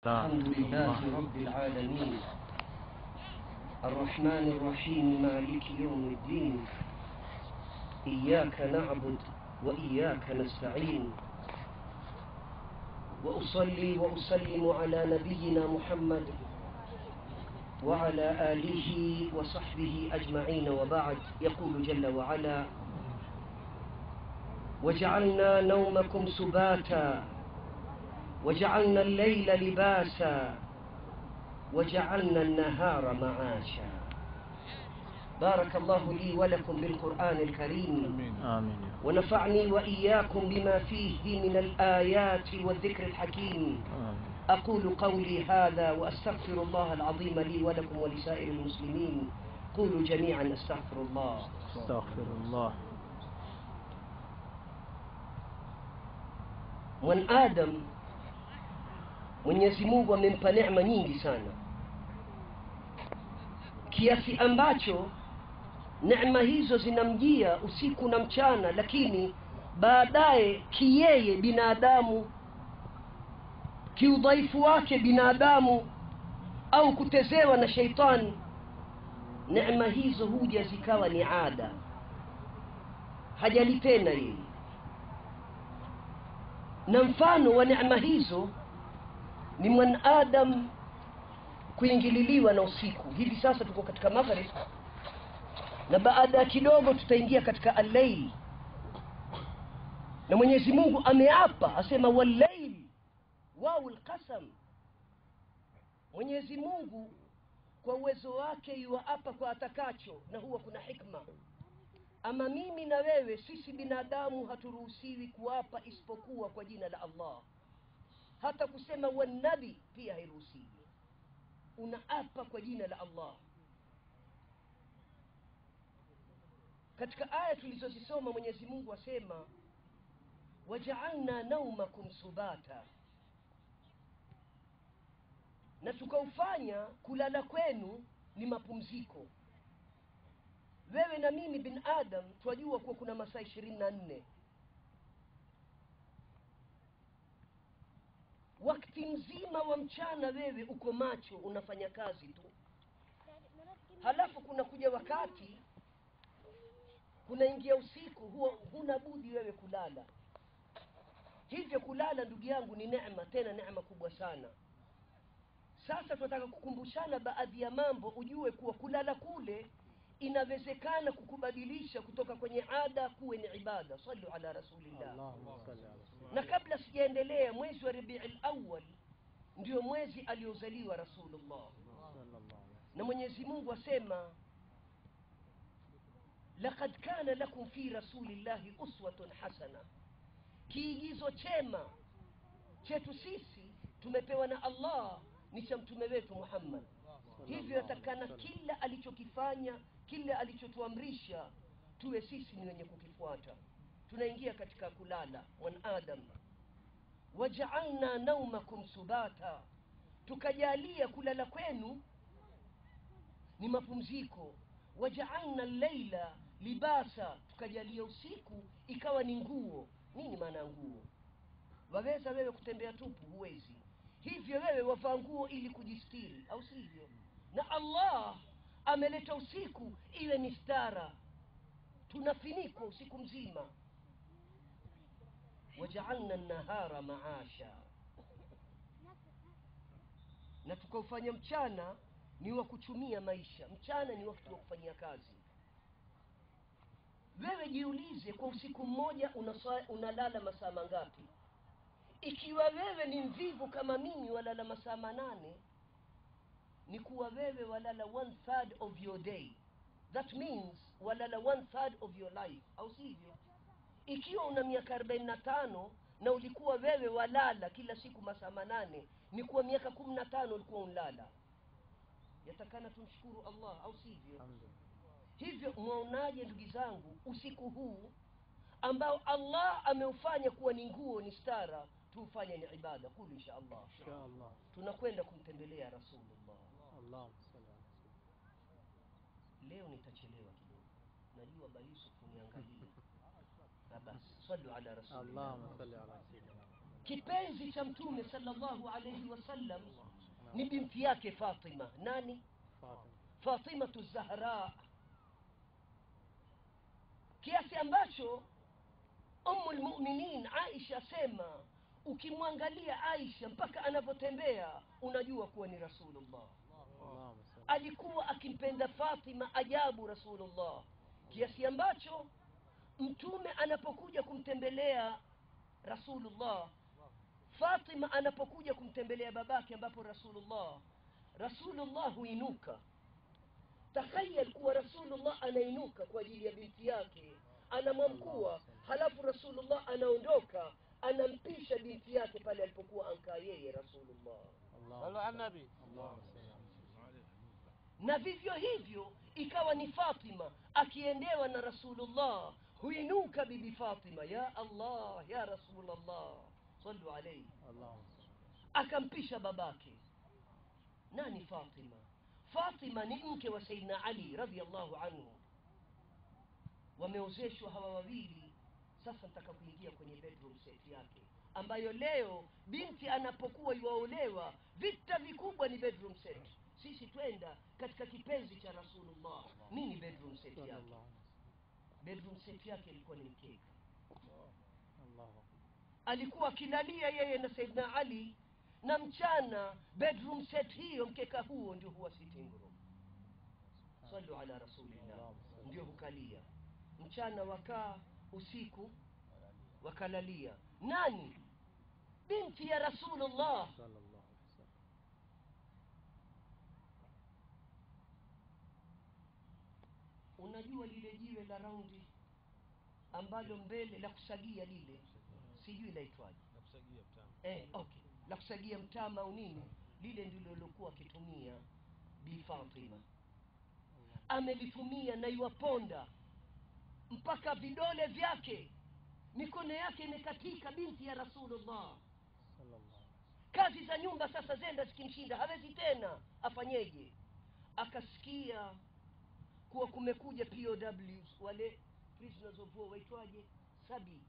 الحمد لله رب العالمين الرحمن الرحيم مالك يوم الدين إياك نعبد وإياك نستعين وأصلي وأسلم على نبينا محمد وعلى آله وصحبه أجمعين وبعد يقول جل وعلا وجعلنا نومكم سباتا وجعلنا الليل لباسا وجعلنا النهار معاشا بارك الله لي ولكم بالقرآن الكريم آمين ونفعني وإياكم بما فيه من الآيات والذكر الحكيم آمين أقول قولي هذا وأستغفر الله العظيم لي ولكم ولسائر المسلمين قولوا جميعا أستغفر الله استغفر الله mwanadamu mwenyezi mungu amempa neema nyingi sana kiasi ambacho neema hizo zinamjia usiku na mchana lakini baadaye kiyeye binadamu kiudhaifu wake binadamu au kutezewa na sheitani neema hizo huja zikawa ni ada hajalipenda yeye na mfano wa neema hizo ni mwanadam kuingililiwa na usiku hivi sasa tuko katika maghrib na baada ya kidogo tutaingia katika allail na mwenyezi mungu ameapa asema wallail wau lqasam mwenyezi mungu kwa uwezo wake yuwaapa kwa atakacho na huwa kuna hikma ama mimi na wewe sisi binadamu haturuhusiwi kuapa isipokuwa kwa jina la allah hata kusema wanabi pia hairuhusiwi unaapa kwa jina la allah katika aya tulizozisoma mwenyezi mungu asema wajaalna naumakum subata na tukaufanya kulala kwenu ni mapumziko wewe na mimi bin adam twajua kuwa kuna masaa ishirini na nne wakati mzima wa mchana wewe uko macho unafanya kazi tu halafu kuna kuja wakati kunaingia usiku huwa huna budi wewe kulala hivyo kulala ndugu yangu ni neema tena neema kubwa sana sasa tunataka kukumbushana baadhi ya mambo ujue kuwa kulala kule inawezekana kukubadilisha kutoka kwenye ada kuwe ni ibada sallu ala rasulillah اللهم صل على سيدنا na kabla sijaendelea mwezi wa rabii lawal ndio mwezi aliozaliwa rasulullah صلى الله عليه na mwenyezi mungu asema laqad kana lakum fi rasulillahi uswatun hasana kiigizo chema chetu sisi tumepewa na allah ni cha mtume wetu muhammad hivyo yatakana kila alichokifanya kila alichotuamrisha tuwe sisi ni wenye kukifuata tunaingia katika kulala mwanadam wajaalna naumakum subata tukajalia kulala kwenu ni mapumziko wajaalna llaila libasa tukajalia usiku ikawa ni nguo nini maana ya nguo waweza wewe kutembea tupu huwezi hivyo wewe wavaa nguo ili kujistiri au sivyo na allah ameleta usiku iwe ni stara tunafinikwa usiku mzima wajaalna nahara maasha na tukaufanya mchana ni wa kuchumia maisha mchana ni wakati wa kufanyia kazi wewe jiulize kwa usiku mmoja unasa- unalala masaa mangapi ikiwa wewe ni mvivu kama mimi walala masaa manane ni kuwa wewe walala one third of your day that means walala one third of your life au sivyo ikiwa una miaka arobaini na tano na ulikuwa wewe walala kila siku masaa manane ni kuwa miaka kumi na tano ulikuwa unlala yatakana tumshukuru allah au sivyo الحمد لله hivyo mwaonaje ndugu zangu usiku huu ambao allah ameufanya kuwa ni nguo ni stara tuufanye ni ibada kulu insha allah إن شاء الله tunakwenda kumtembelea rasulullah اللهم صل على سيدنا leo nitachelewa kidogo najua bayusuf niangalia na basi sallu ala rasulillah اللهم صل على سيدنا محمد kipenzi cha mtume sallallahu alaihi wasallam ni binti yake fatima nani Fatima. fatimatu zahra kiasi ambacho umu lmuminin aisha asema ukimwangalia aisha mpaka anavyotembea unajua kuwa ni rasulullah Allahumma salli. alikuwa akimpenda fatima ajabu rasulullah kiasi ambacho mtume anapokuja kumtembelea rasulullah fatima anapokuja kumtembelea babake ambapo rasulullah rasulullah huinuka takhayal kuwa rasulullah anainuka kwa ajili ya binti yake anamwamkua halafu rasulullah anaondoka anampisha binti yake pale alipokuwa ankaa yeye rasulullah Allahumma صلوا على salli. النبي Allahumma salli. na vivyo hivyo ikawa ni fatima akiendewa na rasulullah huinuka bibi fatima ya allah ya rasulllah salu alaihi Allahumma salli. akampisha babake nani fatima fatima ni mke wa saidna ali radiallahu anhu wameozeshwa hawa wawili sasa nataka kuingia kwenye bedroom set yake ambayo leo binti anapokuwa iwaolewa vita vikubwa ni bedroom set sisi twenda katika kipenzi cha rasulullah nini bedroom set yake Sallallahu bedroom set yake ilikuwa ni mkeka Allahu akbar. alikuwa akilalia yeye na saidna ali na mchana bedroom set hiyo mkeka huo ndio huwa sitting room salu ala rasulillah ndio hukalia mchana wakaa usiku wakalalia nani binti ya rasulullah Sallallahu alaihi wasallam. unajua lile jiwe la raundi ambalo mbele la kusagia lile sijui laitwaje nakusagia mtamu eh, okay la kusagia mtama au nini lile ndilo lilokuwa akitumia bi fatima amelitumia na iwaponda mpaka vidole vyake mikono yake imekatika binti ya rasulullah Sallallahu alaihi kazi za nyumba sasa zenda zikimshinda hawezi tena afanyeje akasikia kuwa kumekuja pows wale prisoners of war waitwaje sabi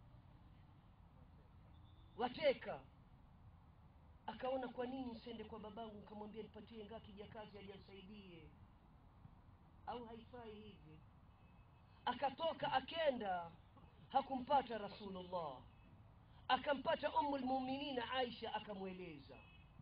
wateka akaona kwa nini nsende kwa babangu nikamwambia nipatie ngaa kijakazi ajansaidie au haifai hivi akatoka akenda hakumpata rasulullah akampata umu lmuminina aisha akamweleza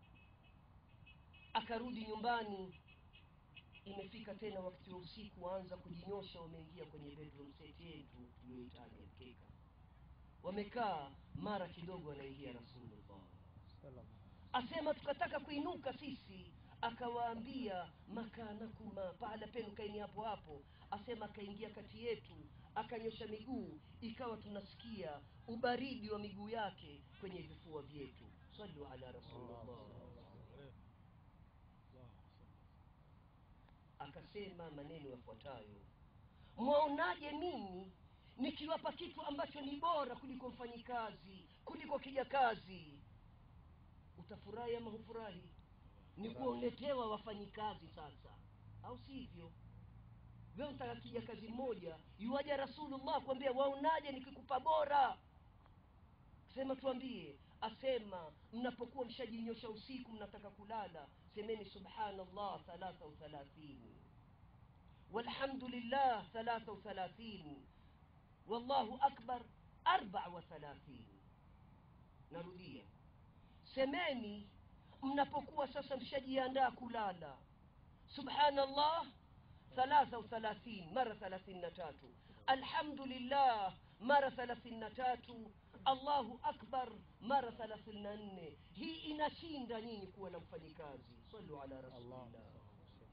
akarudi nyumbani imefika tena wakati wa usiku waanza kujinyosha wameingia kwenye bedroom set yetu tulioitaja mkeka wamekaa mara kidogo anaingia rasulullah wasallam. asema tukataka kuinuka sisi akawaambia makanakuma pahala penu kaini hapo hapo asema akaingia kati yetu akanyosha miguu ikawa tunasikia ubaridi wa miguu yake kwenye vifua vyetu salu ala rasulullah akasema maneno yafuatayo mwaonaje mimi nikiwapa kitu ambacho ni bora kuliko mfanyikazi kuliko kijakazi utafurahi ama hufurahi ni kuongetewa wafanyikazi sasa au sivyo wewe unataka kijakazi mmoja yuwaja rasulullah kuambia waonaje nikikupa bora sema tuambie asema mnapokuwa mshajinyosha usiku mnataka kulala semeni subhanallah thalatha uthalathini walhamdulillah thalatha uthalathini wallahu akbar arbaa wa thalathini narudia semeni mnapokuwa sasa mshajiandaa kulala subhanallah thalatha uthalathini mara thalathini na tatu alhamdulillah mara thalathini na tatu allahu akbar mara thalathini na nne hii inashinda nyinyi kuwa na mfanyikazi salu ala Allahumma rasulillah salli.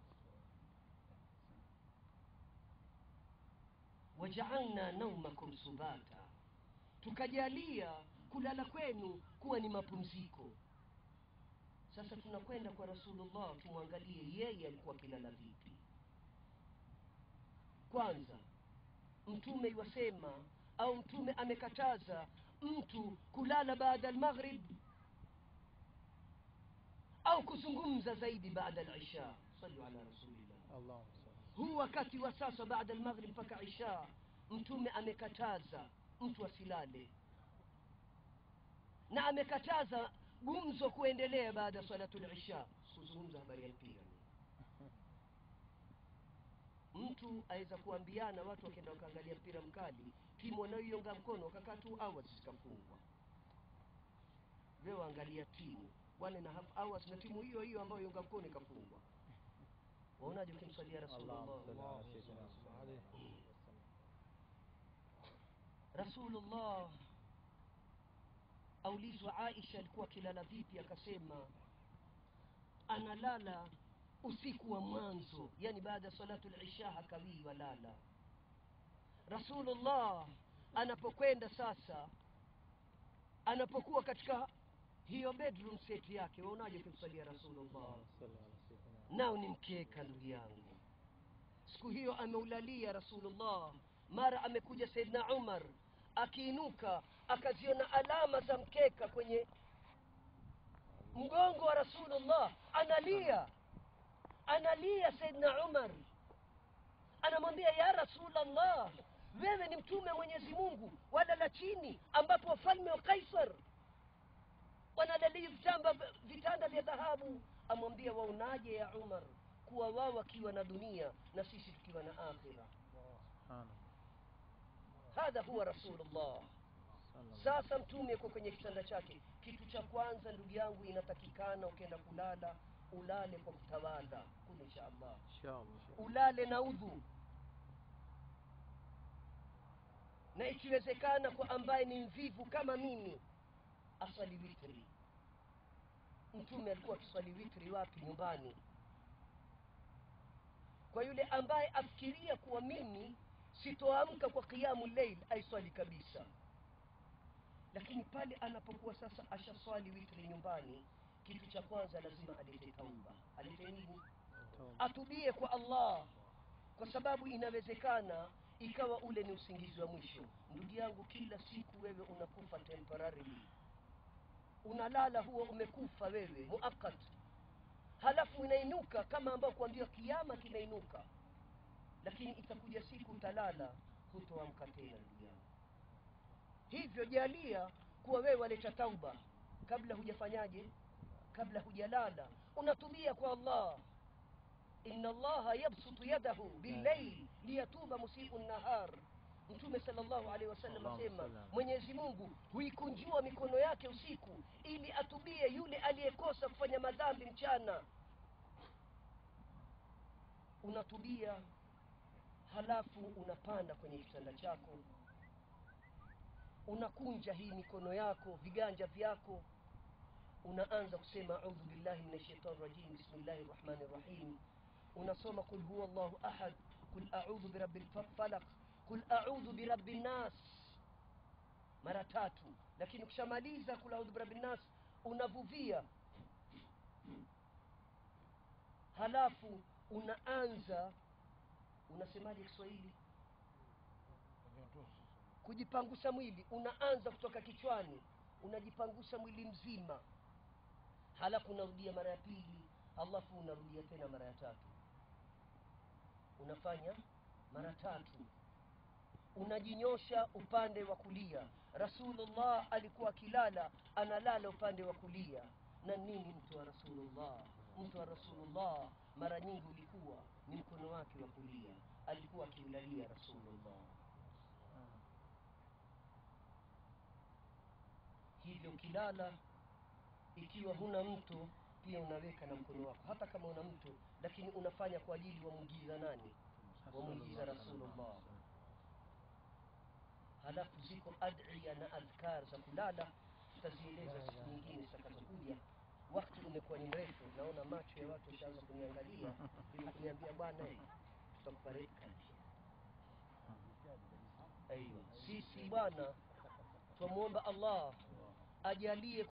wajaalna naumakum subata tukajalia kulala kwenu kuwa ni mapumziko sasa tunakwenda kwa rasulullah tumwangalie yeye alikuwa akilala vipi kwanza mtume iwasema au mtume amekataza mtu kulala baada almaghrib au kuzungumza zaidi baada alisha salu ala rasulillah Allahumma salli. huu wakati wa sasa baada almaghrib mpaka isha mtume amekataza mtu asilale na amekataza gumzo kuendelea baada ya salatul isha kuzungumza habari ya mpira mtu aweza kuambiana watu wakienda wakaangalia mpira mkali timu wanaoiunga mkono wakakaa two hours zikafungwa wewe waangalia timu one and a half hours na timu hiyo hiyo ambayo iunga mkono ikafungwa waonaje ukimswalia rasulullah اللهم صل على سيدنا محمد rasulullah aulizwa aisha alikuwa akilala vipi akasema analala usiku wa mwanzo yani baada ya salatu lisha hakawii walala rasulullah anapokwenda sasa anapokuwa katika hiyo bedroom set yake waonaje ukimsalia rasulullah اللهم صل على سيدنا nao ni mkeka ndugu yangu siku hiyo ameulalia rasulullah mara amekuja saidna umar akiinuka akaziona alama za mkeka kwenye mgongo wa rasulullah analia analia saidna umar anamwambia ya rasulllah wewe ni mtume wa mwenyezi mungu walala chini ambapo wafalme wa kaisar wanalalia vitamba vitanda vya dhahabu amwambia waonaje ya umar kuwa wao wakiwa na dunia na sisi tukiwa na akhira سبحان الله hadha huwa rasulullah صلى الله sasa mtume yuko kwenye kitanda chake kitu cha kwanza ndugu yangu inatakikana ukienda kulala ulale kwa kutawadha kul insha allah إن شاء الله ulale na udhu na ikiwezekana kwa ambaye ni mvivu kama mimi aswali witri mtume alikuwa akiswali witri wapi nyumbani kwa yule ambaye afikiria kuwa mimi sitoamka kwa qiyamu leil aiswali kabisa lakini pale anapokuwa sasa ashaswali witri nyumbani kitu cha kwanza lazima alete tauba alete nini توبة atubie kwa allah kwa sababu inawezekana ikawa ule ni usingizi wa mwisho ndugu yangu kila siku wewe unakufa temporarily unalala huo umekufa wewe muakat halafu unainuka kama ambao kuambia kiama kinainuka lakini itakuja siku utalala hutoamka tena ndugu yangu hivyo jalia kuwa wewe waleta tauba kabla hujafanyaje kabla hujalala unatubia kwa allah inna allaha yabsutu yadahu billail liyatuba musiu nahar mtume salllahu alehi wasallam Allahumma asema salli ala- mwenyezi mungu huikunjua mikono yake usiku ili atubie yule aliyekosa kufanya madhambi mchana unatubia halafu unapanda kwenye kitanda chako unakunja hii mikono yako viganja vyako unaanza kusema audhu billahi min shaitani rajim bismillahi rahmani rahim unasoma qul huwa llahu ahad qul audhu birabi lfalaq qul audhu birabi nnas mara tatu lakini ukishamaliza qul audhu birabi nnas unavuvia halafu unaanza unasemaje kiswahili kujipangusa mwili unaanza kutoka kichwani unajipangusa mwili mzima halafu unarudia mara ya pili halafu unarudia tena mara ya tatu unafanya mara tatu unajinyosha upande wa kulia rasulullah alikuwa akilala analala upande wa kulia na nini mtu wa rasulullah mtu wa rasulullah mara nyingi ulikuwa ni mkono wake wa kulia alikuwa akiulalia rasulullah hivyo ukilala ikiwa huna mto pia unaweka na mkono wako hata kama una mto lakini unafanya kwa ajili wamwigiza nani wamwigiza rasulullah halafu ziko adhiya na adhkar za kulala tutazieleza siku nyingine zitakazokuja wakati umekuwa ni mrefu naona macho ya watu washaanza kuniangalia ili kuniambia bwana eh, tutakupa red card aiwa sisi bwana twamwomba allah ajalie